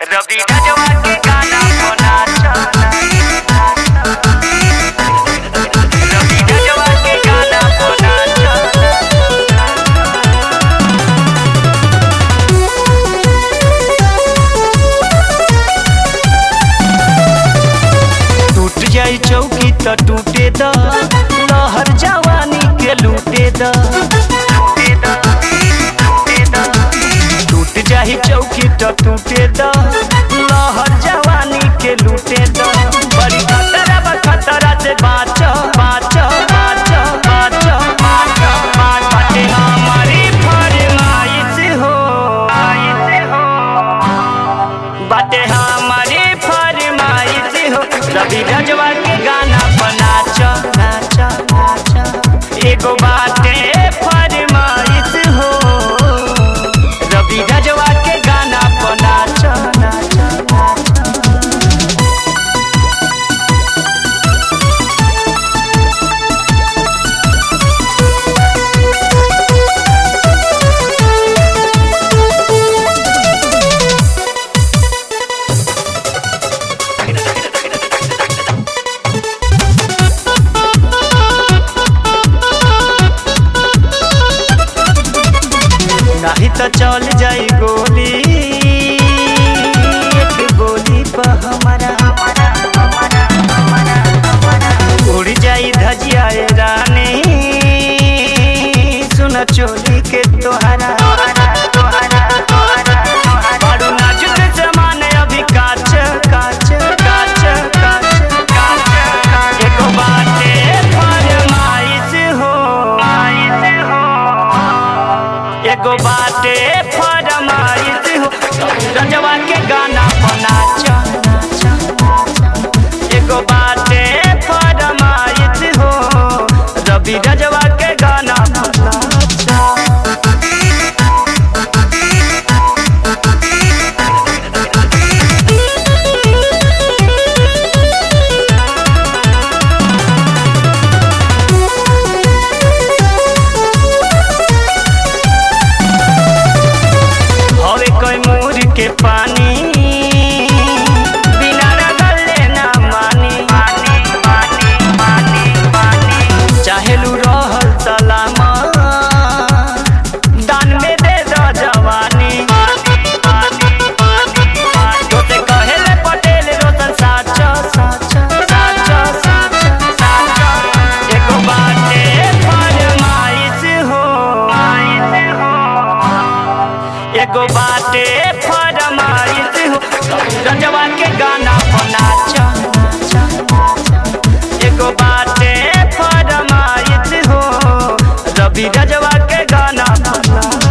रवि रजवा के गाना बना रवि रजवा के गाना बना टूट जाई चौकी त टूटे द लहर जवानी के लूटे द टूट जाई चौकी त टूटे द लहर जवानी के लूटे द बड़ी खतरा बा खतरा से बाच बाच बाच बाच बाच बाच बाटे हमारी फरमाइश हो बाटे हमारी फरमाइश हो रवि रजवा के गाना बना नाच नाच एगो बाटे फरमाइश हो रवि रजवा के गाना बना नाच नाच नहीं तो चल जाई गोली एक गोली पर हमारा उड़ जाई धजिया ए रानी सुन चोली के तोहरा बड़ू नाजुक जमाने अभी काच काच काच काच काच एगो बाटे फरमाइश हो एगो बाटे फरमाइश हो रजवा के गाना बना एगो बाटे फरमाइश हो रवि रजवा के गाना बना हवे कोई मोर के पानी बिना रगले ना मानी पानी पानी पानी पानी चाहेलू रहल सलामा दान में दे दो जवानी तोते कहेले पटेल रोशन साच साच साच साच साच एगो बाटे फरमाइश हो एगो बाटे फरमाइश हो रजवा के गाना बना एगो बाटे फरमाइश हो रवि रजवा के गाना बना